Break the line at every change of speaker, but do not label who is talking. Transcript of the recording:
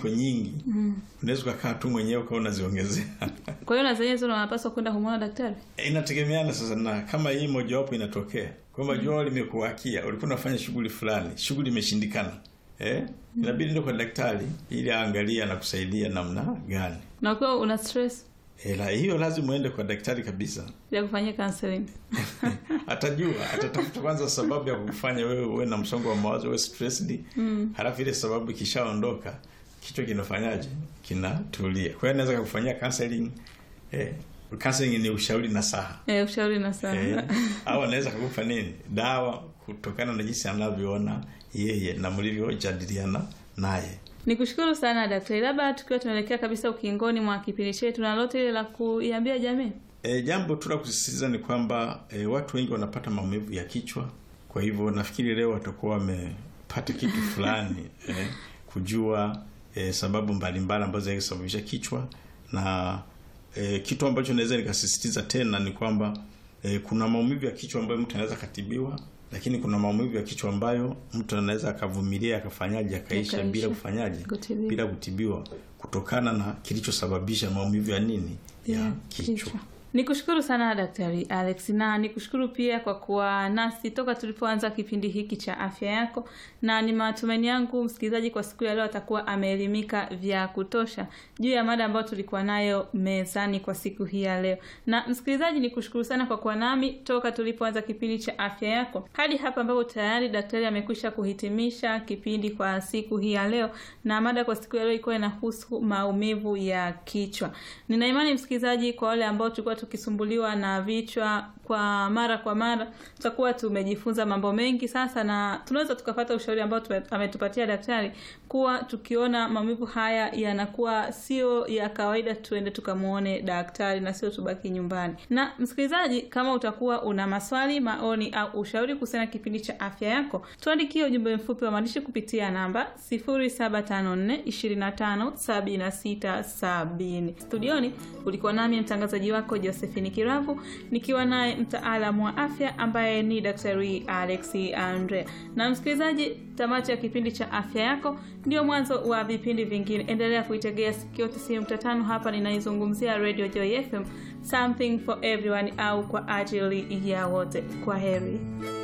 ziko nyingi
Mm.
unaweza ukakaa tu mwenyewe ukawa unaziongezea
Kwa hiyo na zenyewe zile unapaswa kwenda kumwona daktari.
inategemeana sasa na kama hii mojawapo inatokea kwamba jua limekuwakia ulikuwa unafanya shughuli fulani shughuli imeshindikana eh? inabidi ndo kwa daktari ili aangalie anakusaidia namna gani
Na ukiwa una stress
Eh, la hiyo lazima uende kwa daktari kabisa
ya kufanyia counseling.
atajua atatafuta kwanza sababu ya kufanya wewe uwe na msongo wa mawazo uwe stressed
Mm.
halafu ile sababu ikishaondoka kichwa kinafanyaje kinatulia kwa hiyo anaweza kukufanyia counseling eh, counseling ni ushauri na saha
Eh, ushauri na sana.
eh, au anaweza kukupa nini dawa kutokana na jinsi anavyoona yeye na mlivyojadiliana naye
Nikushukuru sana daktari. Labda tukiwa tunaelekea kabisa ukingoni mwa kipindi chetu, na lote ile la kuiambia jamii.
E, jambo tu la kusisitiza ni kwamba e, watu wengi wanapata maumivu ya kichwa. Kwa hivyo nafikiri leo watakuwa wamepata kitu fulani e, kujua e, sababu mbalimbali ambazo zinaweza kusababisha kichwa na e, kitu ambacho naweza nikasisitiza tena ni kwamba e, kuna maumivu ya kichwa ambayo mtu anaweza katibiwa, lakini kuna maumivu ya kichwa ambayo mtu anaweza akavumilia akafanyaje akaisha
Yakaisha.
bila kufanyaje
Kutibiwa.
bila kutibiwa kutokana na kilichosababisha maumivu ya nini ya kichwa.
Nikushukuru sana Daktari Alex na nikushukuru pia kwa kuwa nasi toka tulipoanza kipindi hiki cha afya yako, na ni matumaini yangu msikilizaji kwa siku ya leo atakuwa ameelimika vya kutosha juu ya mada ambayo tulikuwa nayo mezani kwa siku hii ya leo. Na msikilizaji, nikushukuru sana kwa kuwa nami toka tulipoanza kipindi cha afya yako hadi hapa ambapo tayari daktari amekwisha kuhitimisha kipindi kwa siku hii ya leo, na mada kwa siku ya leo ilikuwa inahusu maumivu ya kichwa. Nina imani msikilizaji, kwa wale ambao tulikuwa tukisumbuliwa na vichwa kwa mara kwa mara, tutakuwa tumejifunza mambo mengi sasa, na tunaweza tukapata ushauri ambao tume- ametupatia daktari kuwa tukiona maumivu haya yanakuwa sio ya kawaida, tuende tukamwone daktari na sio tubaki nyumbani. Na msikilizaji, kama utakuwa una maswali, maoni au ushauri kuhusiana na kipindi cha afya yako, tuandikie ujumbe mfupi wa maandishi kupitia namba 0754 25 76 70. Studioni ulikuwa nami mtangazaji wako Josephine Kiravu nikiwa naye mtaalamu wa afya ambaye ni Daktari Alex Andre. Na msikilizaji, tamati ya kipindi cha afya yako ndio mwanzo wa vipindi vingine. Endelea kuitegea sikio 95 hapa ninaizungumzia Radio Joy FM, something for everyone au kwa ajili ya wote. Kwa heri.